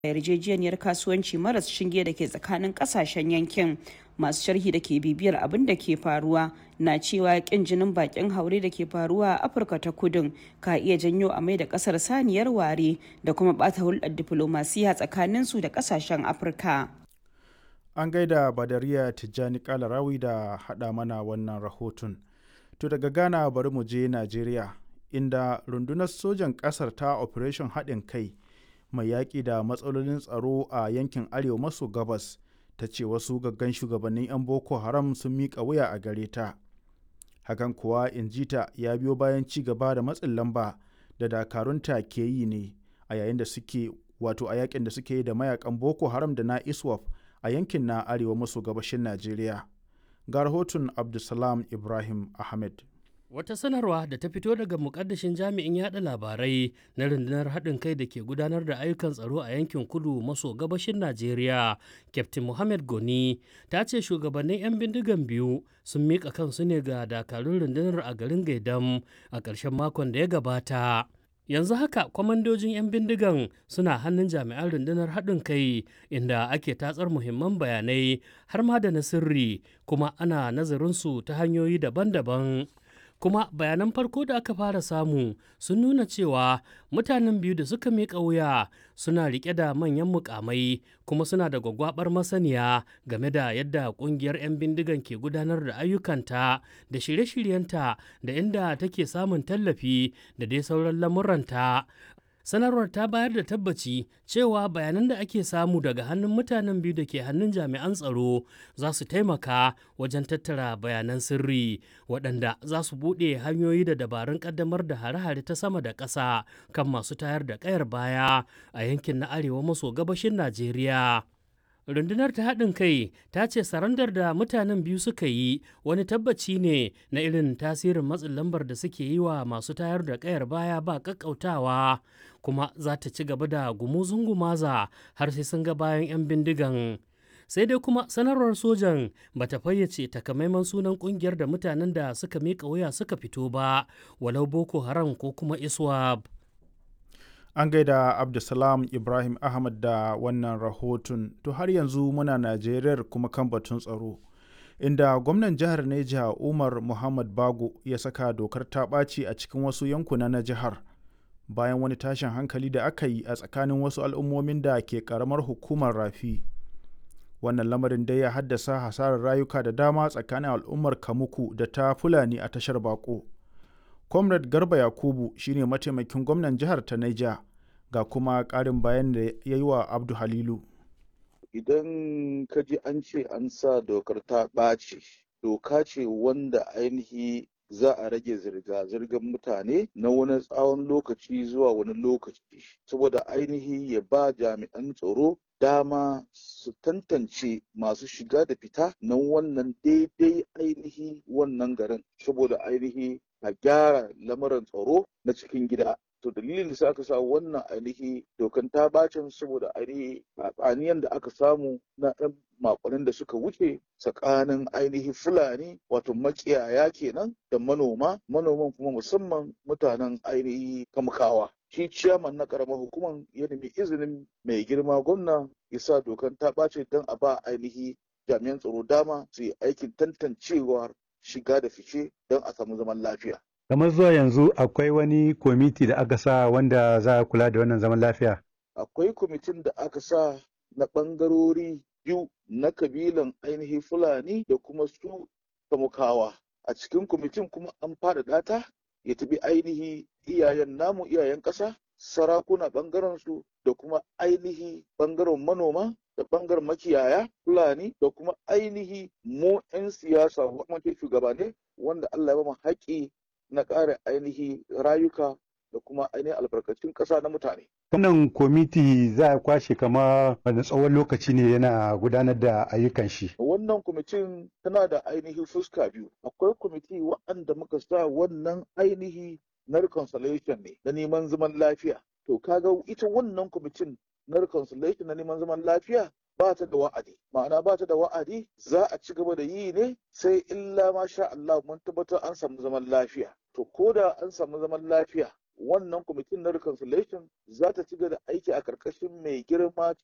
yarjejeniyar kasuwanci maras shinge da ke tsakanin kasashen yankin masu sharhi da ke bibiyar abin da ke faruwa na cewa kin jinin bakin haure da ke faruwa a afirka ta kudin ka iya janyo a mai da kasar saniyar ware da kuma bata hulɗar diflomasiya tsakanin su da kasashen afirka an gaida badariya tijjani kalarawi da haɗa mana wannan rahoton to daga ghana bari mu je najeriya inda rundunar sojan ƙasar ta operation haɗin kai mai yaƙi da matsalolin tsaro a yankin arewa maso gabas ta ce wasu gaggan shugabannin 'yan boko haram sun miƙa wuya a gare ta hakan kuwa injita ya biyo bayan ci gaba da matsin lamba da dakarunta ke yi ne a yayin da suke wato a yakin da suke yi da mayakan boko haram da na iswap a yankin na arewa maso gabashin najeriya ga rahoton abdulsalam ibrahim ahmed Wata sanarwa da ta fito daga mukaddashin jami'in yada labarai na rundunar haɗin kai da ke gudanar da ayyukan tsaro a yankin kudu maso gabashin Najeriya, Captain Mohammed Goni, ta ce shugabannin 'yan bindigan biyu sun miƙa kansu ne ga dakarun rundunar a garin Gaidam a ƙarshen makon da ya gabata. yanzu haka kwamandojin 'yan bindigan suna hannun jami'an rundunar haɗin kai inda ake tatsar muhimman bayanai har ma da na sirri kuma ana nazarinsu ta hanyoyi daban-daban kuma bayanan farko da aka fara samu sun nuna cewa mutanen biyu da suka miƙa wuya suna riƙe da manyan mukamai kuma suna da gwagwabar masaniya game da yadda ƙungiyar 'yan bindigan ke gudanar da ayyukanta da shirye-shiryenta da inda take samun tallafi da dai sauran lamuranta sanarwar ta bayar da tabbaci cewa bayanan da ake samu daga hannun mutanen biyu da ke hannun jami'an tsaro za su taimaka wajen tattara bayanan sirri waɗanda za su buɗe hanyoyi da dabarun ƙaddamar da hare-hare ta sama da ƙasa kan masu tayar da ƙayar baya a yankin na arewa maso gabashin najeriya rundunar ta haɗin kai ta ce sarandar da mutanen biyu suka yi wani tabbaci ne na irin tasirin matsin lambar da suke yi wa masu tayar da ƙayar baya ba ƙaƙƙautawa kuma za ta ci gaba da gumuzun gumaza har sai sun ga bayan 'yan bindigan sai dai kuma sanarwar sojan ba ta fayyace takamaiman sunan kungiyar da mutanen da suka miƙa wuya suka fito ba walau boko haram ko kuma iswab an gaida abdulsalam ibrahim ahmad da wannan rahoton to har yanzu muna najeriyar kuma kan batun tsaro inda gwamnan jihar neja umar muhammad bago ya saka dokar ta ɓaci a cikin wasu yankuna na jihar bayan wani tashin hankali da aka yi a tsakanin wasu al'ummomin da ke karamar hukumar rafi wannan lamarin dai ya haddasa hasarar rayuka da dama tsakanin al'ummar kamuku da ta fulani a tashar bako comrade garba yakubu shine mataimakin gwamnan jihar ta naija ga kuma ƙarin bayan da ya yi wa abdu halilu idan ka ji an ce an sa dokar ta ɓaci doka ce wanda ainihi za a rage zirga-zirgar mutane na wani tsawon lokaci zuwa wani lokaci saboda ainihi ya ba jami'an tsaro dama su tantance masu shiga da fita na wannan daidai ainihi wannan garin saboda ainihi a gyara lamarin tsaro na cikin gida to dalilin da aka sa wannan ainihi dokan ta bacin saboda ainihi tsaniyan da aka samu na ɗan makonin da suka wuce tsakanin ainihi fulani wato makiyaya kenan da manoma manoman kuma musamman mutanen ainihi kamkawa shi ciyaman na karamar hukumar ya nemi izinin mai girma gwamna ya sa dokan ta ɓace don a ba ainihi jami'an tsaro dama su yi aikin tantancewar shiga da fice don a samu zaman lafiya kamar zuwa yanzu akwai wani kwamiti da aka sa wanda za a kula da wannan zaman lafiya akwai kwamitin da aka sa na ɓangarori biyu na kabilan ainihi fulani da kuma su kamukawa a cikin kwamitin kuma an faɗaɗa ta ya tafi ainihi iyayen namu iyayen ƙasa sarakuna ɓangaren su da kuma ainihi ɓangaren manoma da ɓangaren makiyaya fulani da kuma ainihi mu 'yan siyasa kuma shugabanni wanda Allah ya ba mu haƙƙi na ƙara ainihi rayuka da kuma ainihin albarkacin ƙasa na mutane. Wannan kwamiti za a kwashe kama wani tsawon lokaci ne yana gudanar da ayyukan shi. Wannan kwamitin tana da ainihi fuska biyu. Akwai kwamiti waɗanda muka sa wannan ainihi na reconciliation ne na neman zaman lafiya. To kaga ita wannan kwamitin na reconciliation na neman zaman lafiya ba ta da wa'adi ma'ana ba ta da wa'adi za a ci gaba da yi ne sai illa ma sha Allah mun tabbatar an samu zaman lafiya to ko da an samu zaman lafiya wannan kwamitin na reconciliation za ta ci gaba da aiki a karkashin mai girma